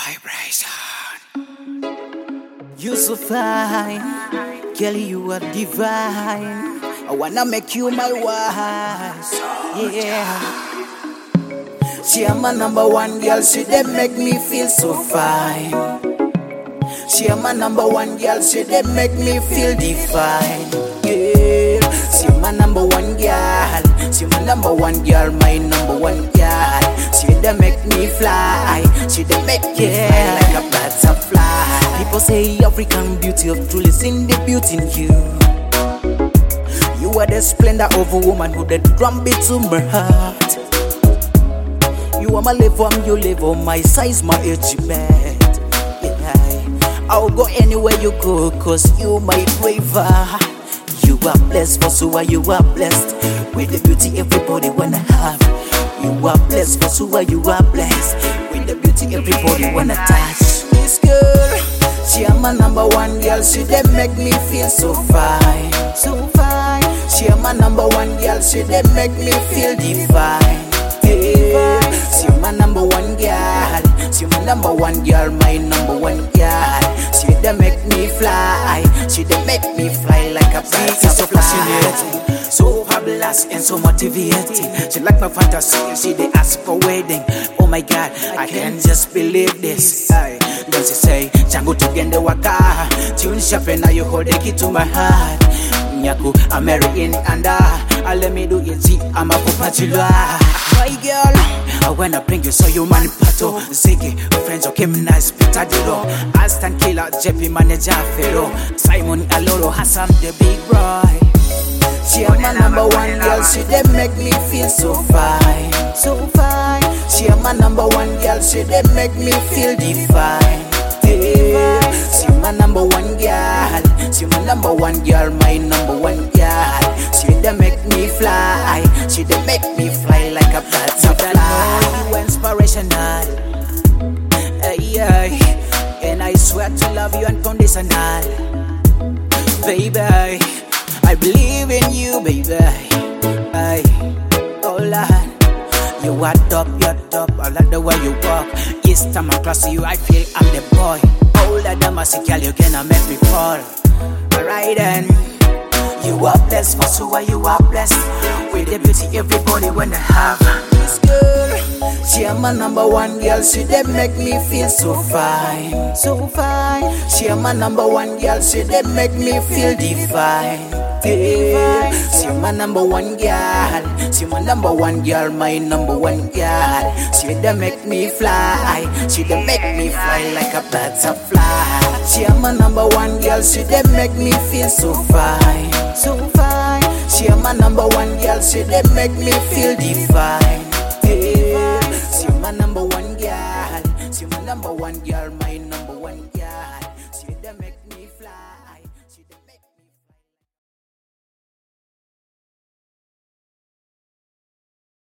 Vibration. You so fine, Kelly, you are divine. I wanna make you my wife. Yeah. She am my number one girl, she they make me feel so fine. She am my number one girl, she they make me feel divine. Yeah. She my number one girl, she my number one girl, my number one girl. She they make me fly, she they make me fly like a butterfly. People say African beauty of truly seen the beauty in you. You are the splendor of a woman who the drum beat to my heart. You are my live on you live on my size, my age bed. Yeah. I'll go anywhere you go, cause you my driver. You are blessed, for so are you are blessed with the beauty everybody wanna have. You are blessed, for so are you are blessed with the beauty everybody wanna touch. This girl, she am my number one girl, she they make me feel so fine, so fine. She am my number one girl, she they make me feel divine. Yeah. She my number one girl, she my number one girl, my number one girl. She they make me fly, she they make me fly like a bird. She's so fascinating, so fabulous and so motivating. She like my fantasy, she they ask for wedding. Oh my God, I can't just believe this. Aye. Then she say, changu tugende waka, tune sharp and now you hold the key to my heart. Nyaku, I'm married in and uh, let me do it, see, I'm a popatula. My girl, I wanna bring you so you man pato. Ziggy, friends okay, nice, Peter Dilo. Aston Killer, JP manager, Fero. Simon Aloro, Hassan the big boy. She am my number one girl, she they make me feel so fine, so fine. She am my number one girl, she they make me feel divine. Yeah. She my number one girl, she my number one girl, my number one girl. She they make me fly, she they make me fly like a butterfly. You inspirational, hey, yeah. and I swear to love you unconditional, baby. I believe in you, baby. Hey, oh Lord. You are top, you're top. I like the way you walk. Each time I cross you, I feel I'm the boy. Older than my girl, you gonna make me fall. Alright then. You are blessed, for so are you are blessed. With the beauty everybody wanna have. This girl, she am my number one girl, she they make me feel so fine, so fine. She am my number one girl, she they make me feel divine. Yeah. She my number one girl, she my number one girl, my number one girl. She they make me fly, she they make me fly like a butterfly. She am my number one girl, she they make me feel so fine, so fine. She am my number one girl, she they make me feel divine.